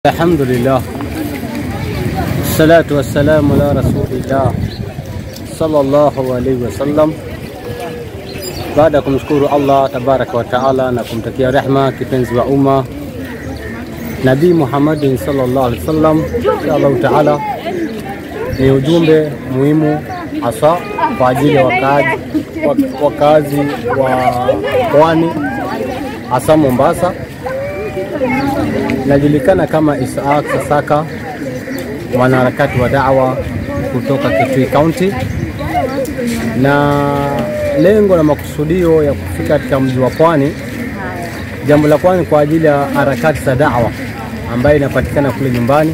Alhamdulillah, salatu wassalamu ala rasulillah sallallahu alaihi wasallam. Baada ya kumshukuru Allah tabaraka wa taala na kumtakia rehma kipenzi wa umma Nabii Muhammadin sallallahu alaihi wasallam, insha Allahu taala ni ujumbe muhimu hasa kwa ajili ya wakaaji wakazi wa pwani hasa Mombasa. Najulikana kama Isaaq Sasaka, mwanaharakati wa da'wa kutoka Kitui County, na lengo na makusudio ya kufika katika mji wa Pwani, jambo la kwanza kwa ajili ya harakati za da'wa ambayo inapatikana kule nyumbani.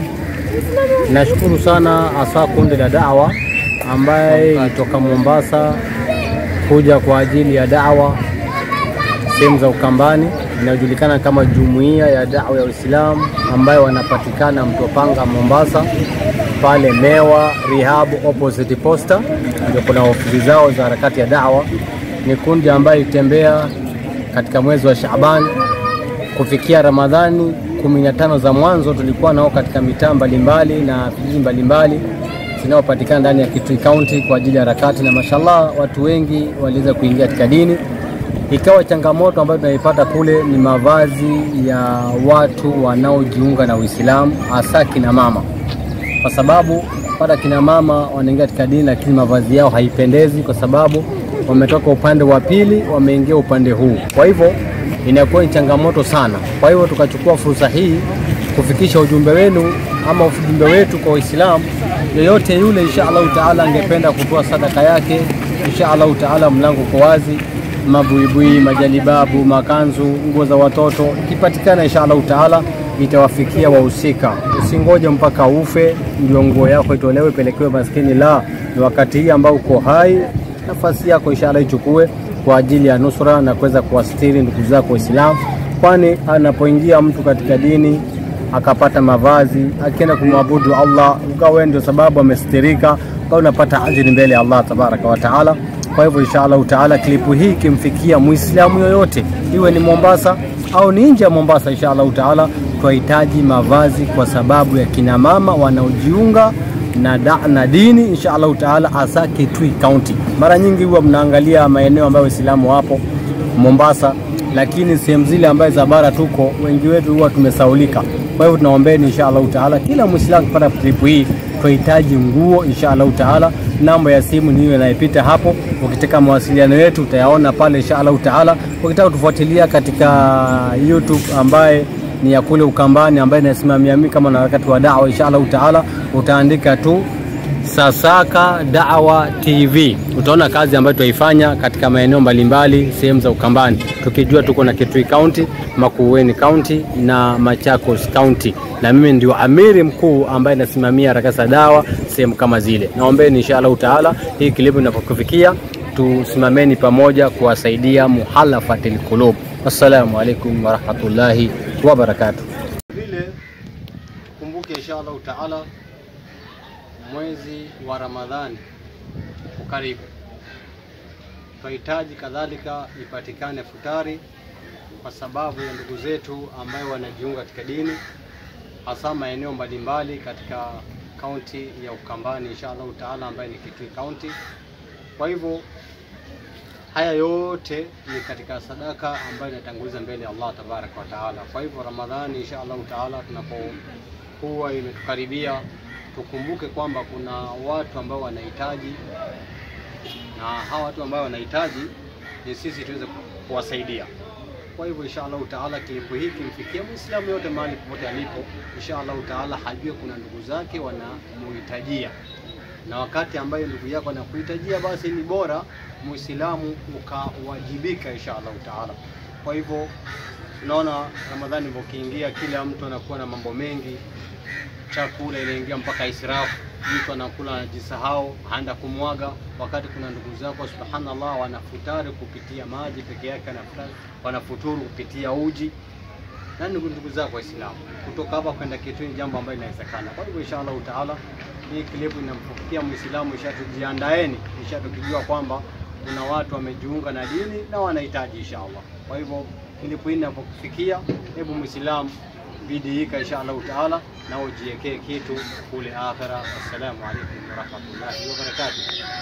Nashukuru sana hasa kundi la da'wa ambaye ilitoka Mombasa kuja kwa ajili ya da'wa sehemu za Ukambani inayojulikana kama Jumuiya ya Dawa ya Uislamu ambayo wanapatikana Mtopanga, Mombasa, pale Mewa Rehab opposite Posta, ndio kuna ofisi zao za harakati ya dawa. Ni kundi ambayo ilitembea katika mwezi wa Shaaban kufikia Ramadhani 15 za mwanzo, tulikuwa nao katika mitaa mbalimbali na vijiji mbalimbali zinazopatikana ndani ya Kitui County kwa ajili ya harakati, na mashallah watu wengi waliweza kuingia katika dini ikawa changamoto ambayo tunaipata kule ni mavazi ya watu wanaojiunga na Uislamu, hasa kina mama, kwa sababu pata kina mama wanaingia katika dini, lakini mavazi yao haipendezi, kwa sababu wametoka upande wa pili, wameingia upande huu. Kwa hivyo inakuwa ni changamoto sana. Kwa hivyo tukachukua fursa hii kufikisha ujumbe wenu ama ujumbe wetu kwa Waislamu yoyote yule, insha Allahu taala, angependa kutoa sadaka yake, insha Allahu taala, mlango uko wazi mabuibui, majalibabu, makanzu, nguo za watoto ikipatikana, insha Allahu taala itawafikia wahusika. Usingoje mpaka ufe ndio nguo yako itolewe pelekewe maskini, la ni wakati hii ambao uko hai, nafasi yako insha Allah ichukue kwa ajili ya nusra na kuweza kuwastiri ndugu zako Waislamu, kwani anapoingia mtu katika dini akapata mavazi akienda kumwabudu Allah, ukawa ndio sababu amestirika, ukawa unapata ajiri mbele ya Allah tabaraka wa taala. Kwa hivyo insha Allahu taala klipu hii ikimfikia muislamu yoyote, iwe ni Mombasa au ni nje ya Mombasa, insha Allahu taala tunahitaji mavazi kwa sababu ya kina mama wanaojiunga na, da, na dini insha Allahu taala, hasa Kitui County. Mara nyingi huwa mnaangalia maeneo ambayo waislamu wapo Mombasa, lakini sehemu zile ambayo za bara tuko wengi wetu huwa tumesaulika. Kwa hivyo tunaombeni insha Allahu taala, kila muislamu kupata klipu hii tunahitaji nguo insha Allahu taala. Namba ya simu ni hiyo inayopita hapo. Ukitaka mawasiliano yetu utayaona pale insha Allahu taala. Ukitaka kutufuatilia katika YouTube ambaye ni ya kule Ukambani ambaye inasimamia mimi kama na harakati wa dawa insha Allahu taala, utaandika tu Sasaka Dawa TV, utaona kazi ambayo tunaifanya katika maeneo mbalimbali sehemu za Ukambani, tukijua tuko na Kitui County, Makueni County na Machakos County, na mimi ndio amiri mkuu ambaye nasimamia harakati za dawa sehemu kama zile. Naombeni insha Allahu taala hii klipu inapokufikia, tusimameni pamoja kuwasaidia muhalafatil qulub. Assalamu alaikum warahmatullahi wabarakatuh. Vile kumbuke insha Allahu taala mwezi wa Ramadhani ukaribu, tunahitaji kadhalika ipatikane futari kwa sababu ya ndugu zetu ambayo wanajiunga katika dini, hasa maeneo mbalimbali katika kaunti ya Ukambani insha Allahu taala, ambaye ni Kitui County. Kwa hivyo haya yote ni katika sadaka ambayo inatanguliza mbele ya Allah tabaraka wa taala. Kwa hivyo Ramadhani insha Allahu taala tunapokuwa imetukaribia tukumbuke kwamba kuna watu ambao wanahitaji, na hawa watu ambao wanahitaji ni sisi tuweze kuwasaidia. Kwa hivyo insha Allahu taala kilipo hiki kimfikia Muislamu yote mahali popote alipo, insha Allahu taala hajue kuna ndugu zake wanamuhitajia, na wakati ambayo ndugu yako anakuhitajia, basi ni bora Muislamu ukawajibika insha Allahu taala. Kwa hivyo tunaona Ramadhani ilipokiingia, kila mtu anakuwa na mambo mengi chakula inaingia mpaka israfu, mtu anakula anajisahau, haenda kumwaga, wakati kuna ndugu zako subhanallah, wanafutari kupitia maji peke yake, wanafuturu kupitia uji na ndugu ndugu zako Waislamu. Kutoka hapa kwenda Kitui jambo ambalo linawezekana. Kwa hivyo insha Allahu taala hii klipu inamfikia Muislamu, ishatujiandaeni, ishatukijua kwamba kuna watu wamejiunga na dini na wanahitaji insha Allah. Kwa hivyo klipu hii inapokufikia, hebu Muislamu bidiika insha Allahu taala, na ujiwekee kitu kule akhira. Assalamu alaikum warahmatullahi wabarakatuh.